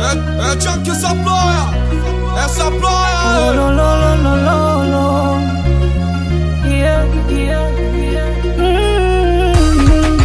É, é Chuck essa ploia, essa ploia. Lo, lo, lo, lo, lo, lo. Yeah, yeah, yeah. Mm.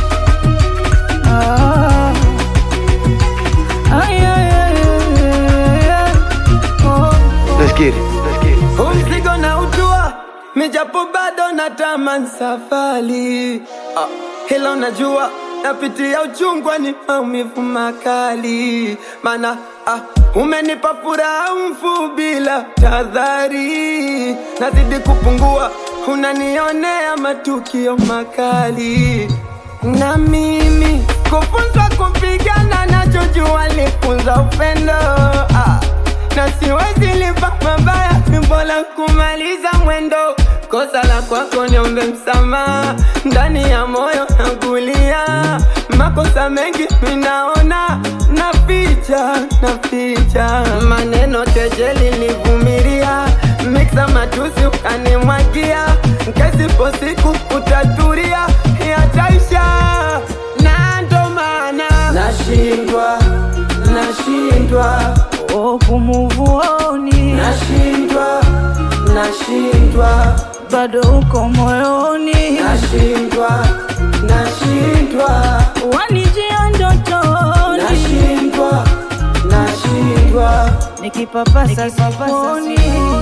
Ah. Ay, ay, ay, ay, ay. Oh, oh. Let's get it. Let's get it. Umzigo na utua mijapo bado na taman safari ah, hila unajua napitia uchungwa ni maumivu makali mana ah, umenipa furaha mfu bila tadhari nazidi kupungua unanionea matukio makali na mimi kufunzwa kupigana nachojua lifunza upendo ah na siwezi lipa mabaya, ni bora kumaliza mwendo. Kosa la kwako niombe msamaha, ndani ya moyo nakulia. Makosa mengi minaona, naficha naficha, maneno kejeli nilivumilia, miksa matusi ukanimwagia, kesipo siku utatulia, yataisha na ndo maana nashindwa nashindwa Oh, kumuvuoni nashindwa nashindwa bado uko moyoni, nashindwa nashindwa wanijia ndotoni, nashindwa nashindwa nikipapasa sifoni.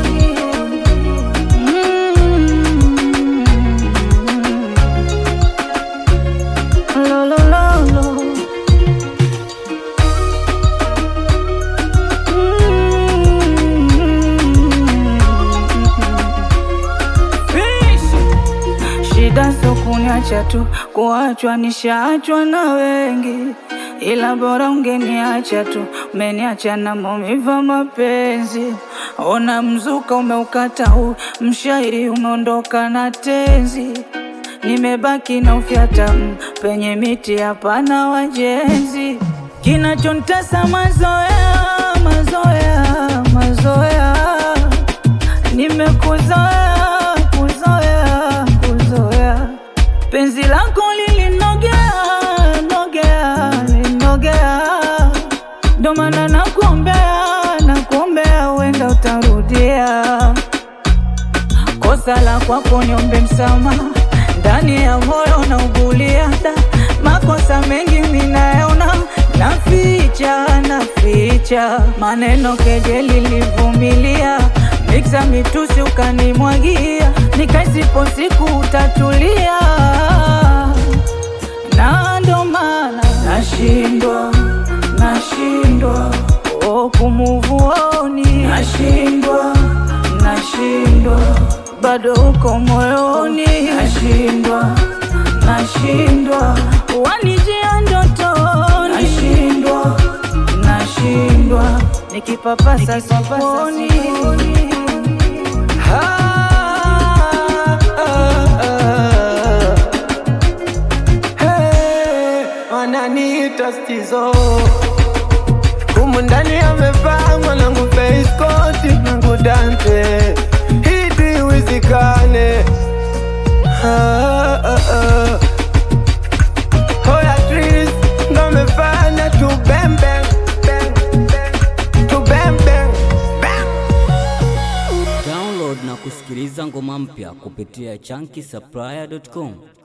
Mm. Lo, lo, lo, lo. Shida sio kuniacha tu, kuachwa nishaachwa na wengi, ila bora ungeniacha tu, umeniacha na maumivu ya mapenzi. Ona mzuka umeukata huu, mshairi umeondoka na tenzi, nimebaki na ufyata mm, penye miti hapana wajenzi. Kinachontesa mazoea, mazoea, mazoea nimekuzoea kuzoea kuzoea penzi lako lilinogea nogea linogea ndo maana nakuombea nakuombea uenda utarudia kosa la kwako niombe msamaha ndani ya moyo na ugulia da makosa mengi minayaona naficha naficha maneno kejeli livumilia miksa mitusi ukanimwagia nikaisipo siku utatulia na ndo maana nashindwa nashindwa oh, kumuvuoni nashindwa nashindwa bado uko moyoni nashindwa nashindwa wanijia ndotoni nashindwa nashindwa nikipapasa sifoni Ah, ah, ah. Hey, wananiita stizo humu ndani amepangwa nangu feiskoti nangu dante hidi wizikane ah, ah, ah. Hoya Tris ndo amefanya tu bang bang bang bang tu bang bang bang Download na kusikiliza ngoma mpya kupitia chunky supplier.com.